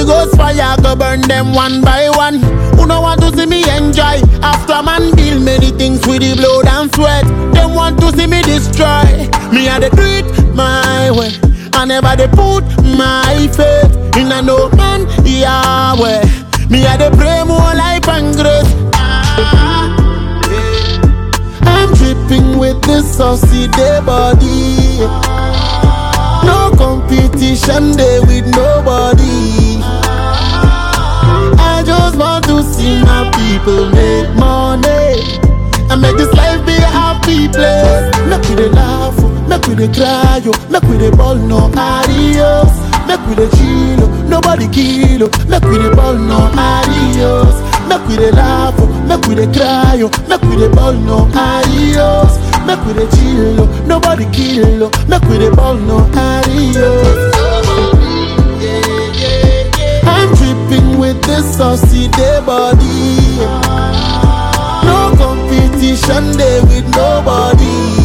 Holy Ghost fire go burn them one by one. Who no want to see me enjoy? After man build many things with the blood and sweat. Them want to see me destroy. Me I dey do it my way. I never dey put my faith in a no man Yahweh. Me I dey pray more life and grace. Ah, yeah. I'm dripping with this saucy day body. No competition day with nobody. I just want to see my people make money and make this life be a happy place. Make we dey laugh, oh, make we dey cry, oh, make we dey ball no adios. Make we dey chill, oh, nobody kill, oh, make we dey ball no adios. Make we dey laugh, oh, make we dey cry, oh, make we dey ball no adios. Make we dey chill, oh, nobody kill, oh, make we dey ball no adios. I'm dripping with this saucy day body. No competition day with nobody.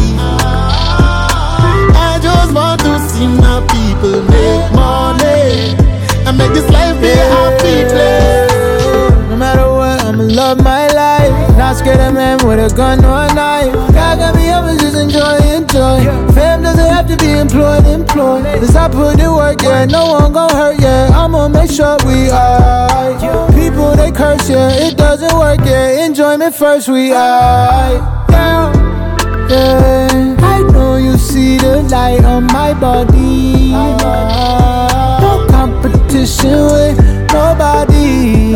I just want to see my people make money and make this life be a happy place. No matter what, I'ma love my life. Not scared of man with a gun or a knife. God got me up and just enjoy, enjoy. Fam doesn't have to be employed, employed. Cause I put in work, yeah. No one gon' hurt, yeah. I'ma make sure we alright. People they curse, yeah. It doesn't work, yeah. Enjoyment first, we alright. Yeah. Yeah, I know you see the light on my body. No competition with nobody.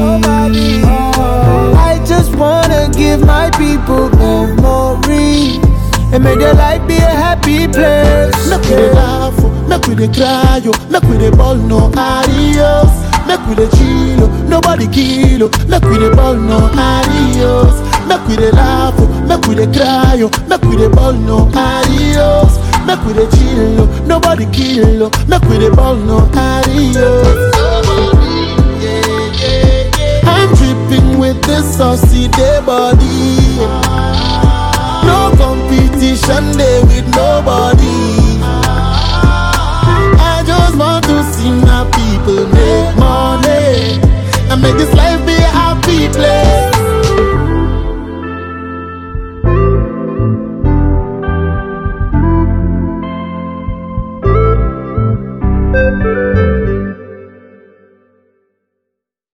I just wanna give my people memories and make their life be a happy place. Make we dey laugh, oh, make we dey cry, oh, make we dey ball no adios. Make we dey chill, oh, nobody kill, oh, make we dey ball no adios. Make we dey laugh, oh, make we dey cry, oh, make we dey ball no adios. Make we dey chill, oh, nobody kill, oh, make we dey ball no adios. I'm dripping with this saucy day body. No competition day with nobody. I just want to see my people make money and make this life